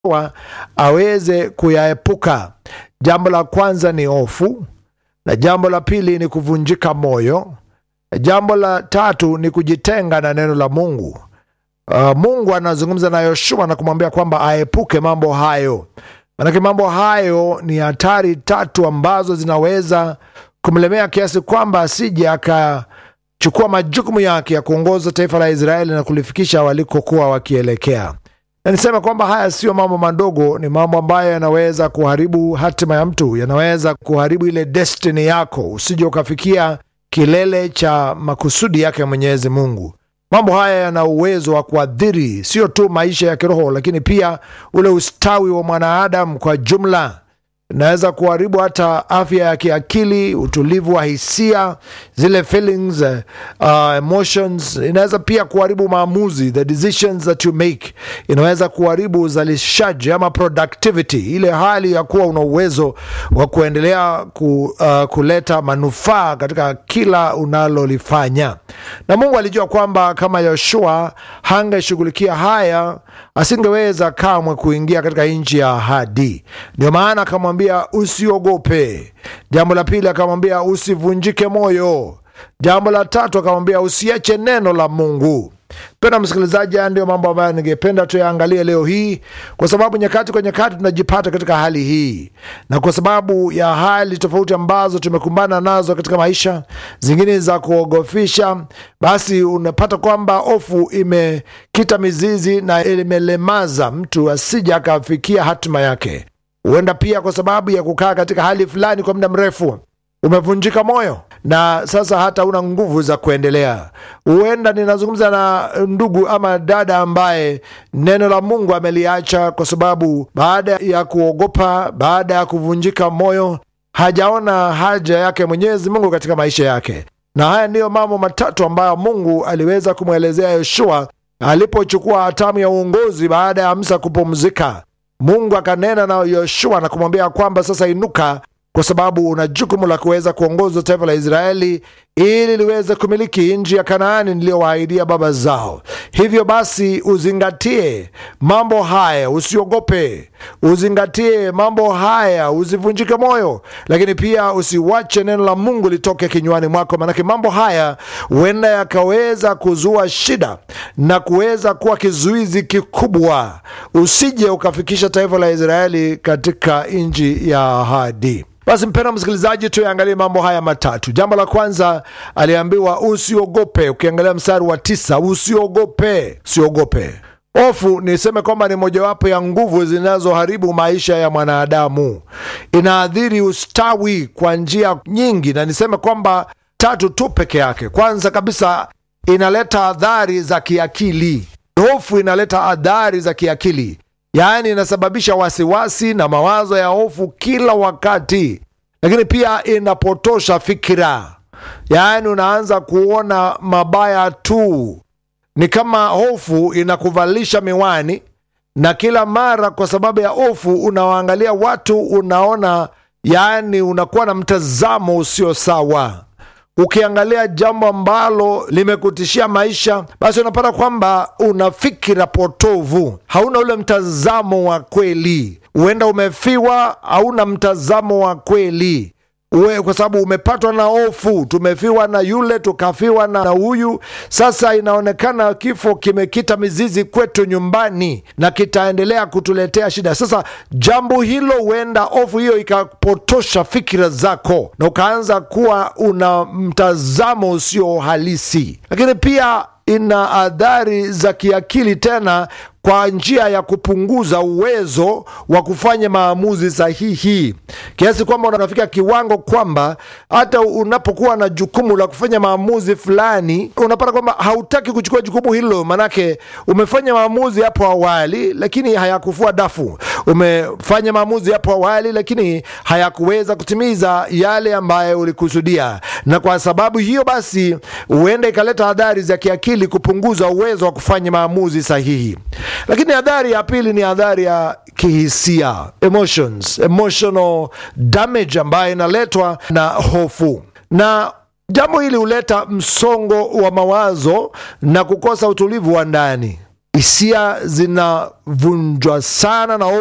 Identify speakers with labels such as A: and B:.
A: Yoshua aweze kuyaepuka. Jambo la kwanza ni hofu, na jambo la pili ni kuvunjika moyo, na jambo la tatu ni kujitenga na neno la Mungu. Uh, Mungu anazungumza na Yoshua na kumwambia kwamba aepuke mambo hayo, manake mambo hayo ni hatari tatu ambazo zinaweza kumlemea kiasi kwamba asije akachukua majukumu yake ya kuongoza taifa la Israeli na kulifikisha walikokuwa wakielekea. Na niseme kwamba haya siyo mambo madogo, ni mambo ambayo yanaweza kuharibu hatima ya mtu, yanaweza kuharibu ile destiny yako, usije ukafikia kilele cha makusudi yake Mwenyezi Mungu. Mambo haya yana uwezo wa kuathiri sio tu maisha ya kiroho, lakini pia ule ustawi wa mwanadamu kwa jumla. Inaweza kuharibu hata afya ya kiakili, utulivu wa hisia, zile feelings, uh, emotions. Inaweza pia kuharibu maamuzi, the decisions that you make. Inaweza kuharibu uzalishaji ama productivity, ile hali ya kuwa una uwezo wa kuendelea ku, uh, kuleta manufaa katika kila unalolifanya. Na Mungu alijua kwamba kama Yoshua hangeshughulikia haya, asingeweza kamwe kuingia katika nchi ya ahadi. Ndio maana akamwambia usiogope. Jambo la pili akamwambia usivunjike moyo. Jambo la tatu akamwambia usiache neno la Mungu. Penda msikilizaji, haya ndio mambo ambayo ningependa tuyaangalie leo hii, kwa sababu nyakati kwa nyakati tunajipata katika hali hii, na kwa sababu ya hali tofauti ambazo tumekumbana nazo katika maisha, zingine za kuogofisha, basi unapata kwamba hofu imekita mizizi na imelemaza mtu asije akafikia hatima yake. Huenda pia kwa sababu ya kukaa katika hali fulani kwa muda mrefu umevunjika moyo na sasa hata una nguvu za kuendelea. Huenda ninazungumza na ndugu ama dada ambaye neno la Mungu ameliacha kwa sababu baada ya kuogopa, baada ya kuvunjika moyo, hajaona haja yake Mwenyezi Mungu katika maisha yake. Na haya ndiyo mambo matatu ambayo Mungu aliweza kumwelezea Yoshua alipochukua hatamu ya uongozi baada ya Musa kupumzika. Mungu akanena na Yoshua na kumwambia kwamba sasa inuka kwa sababu una jukumu la kuweza kuongoza taifa la Israeli ili liweze kumiliki nchi ya Kanaani niliyowaahidia baba zao. Hivyo basi, uzingatie mambo haya, usiogope. Uzingatie mambo haya, usivunjike moyo, lakini pia usiwache neno la Mungu litoke kinywani mwako, maanake mambo haya huenda yakaweza kuzua shida na kuweza kuwa kizuizi kikubwa, usije ukafikisha taifa la Israeli katika nchi ya ahadi. Basi mpendwa msikilizaji, tuyaangalie mambo haya matatu. Jambo la kwanza aliambiwa usiogope. Ukiangalia mstari wa tisa, usiogope, usiogope. Hofu niseme kwamba ni mojawapo ya nguvu zinazoharibu maisha ya mwanadamu, inaadhiri ustawi kwa njia nyingi, na niseme kwamba tatu tu peke yake. Kwanza kabisa, inaleta adhari za kiakili. Hofu inaleta adhari za kiakili yaani inasababisha wasiwasi na mawazo ya hofu kila wakati, lakini pia inapotosha fikira, yaani unaanza kuona mabaya tu. Ni kama hofu inakuvalisha miwani, na kila mara kwa sababu ya hofu unawaangalia watu, unaona yaani unakuwa na mtazamo usio sawa. Ukiangalia jambo ambalo limekutishia maisha, basi unapata kwamba una fikira potovu, hauna ule mtazamo wa kweli. Huenda umefiwa, hauna mtazamo wa kweli uwe, kwa sababu umepatwa na hofu. Tumefiwa na yule, tukafiwa na huyu. Sasa inaonekana kifo kimekita mizizi kwetu nyumbani na kitaendelea kutuletea shida. Sasa jambo hilo, huenda hofu hiyo ikapotosha fikira zako na ukaanza kuwa una mtazamo usio halisi, lakini pia ina adhari za kiakili tena kwa njia ya kupunguza uwezo wa kufanya maamuzi sahihi, kiasi kwamba unafika kiwango kwamba hata unapokuwa na jukumu la kufanya maamuzi fulani, unapata kwamba hautaki kuchukua jukumu hilo, manake umefanya maamuzi hapo awali, lakini hayakufua dafu. Umefanya maamuzi hapo awali, lakini hayakuweza kutimiza yale ambayo ulikusudia, na kwa sababu hiyo basi huenda ikaleta adhari za kiakili, kupunguza uwezo wa kufanya maamuzi sahihi. Lakini adhari ya pili ni adhari ya kihisia, emotions, emotional damage ambayo inaletwa na hofu, na jambo hili huleta msongo wa mawazo na kukosa utulivu wa ndani. hisia zinavunjwa sana na